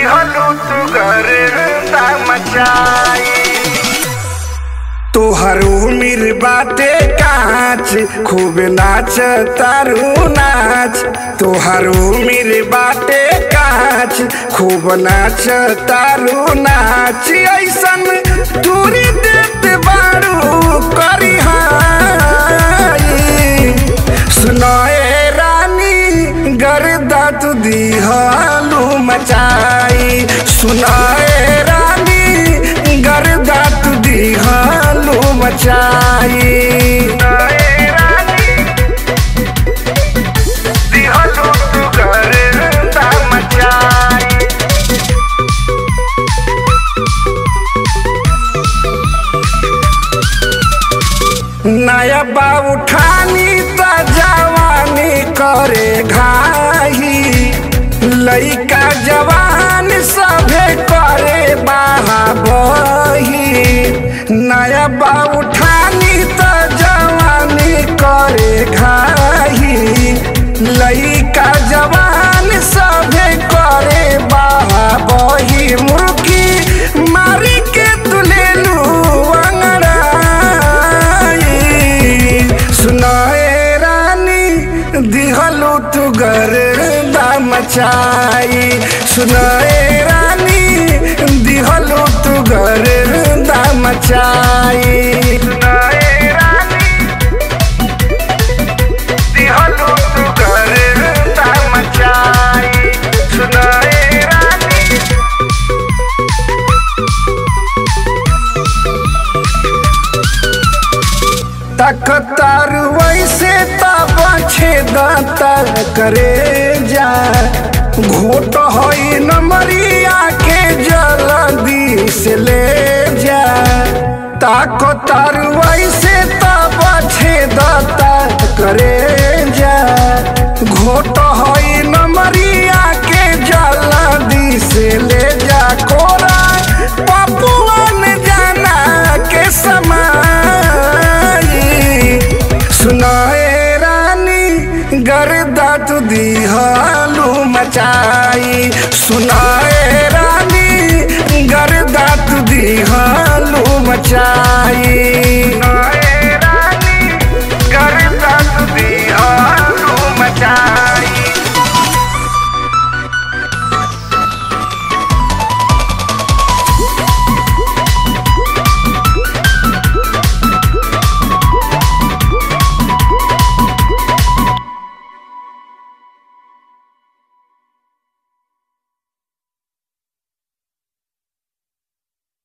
दिहलू तू गर्दा मचाई तोहर उमिर बाटे काच खूब नाच तारू नाच तोहर उमिर बाटे काच खूब नाच तारू नाच ऐसन दूरी देत बारू करी सुनाए रानी गर्दा तू दिहलू मचाई सुनाए रानी गर्दा तू दिहलू मचाई दिहलू तू गर्दा मचाई नया बा उठानी त जवानी करे घाही लइका जवान सभे करे बाहा बही नया बा उठानी त जवानी करे घाही लइका जवान सभे करे बाहा बही मुर्गी मारी के तुलेलू अंगड़ाई सुनाए रानी दिहलू तू गर्दा मचाई सुनाए रानी दिहलू तू गर्दा मचाई सुनाए रानी दिहलू तू गर्दा मचाई सुनाए रानी तकतार वैसे तब छेदता करे जा घोट होई नमरिया के जल्दी से ले जा ताकतार वैसे तब छेदता करे जा घोट होई नमरिया के जल्दी से ले जा कोरा पपुअन जाना के समाई सुनाए रानी गर्दा तू दिहालू मचाई सुनाए रानी गर्दा तू दिहालू मचाई सुनाए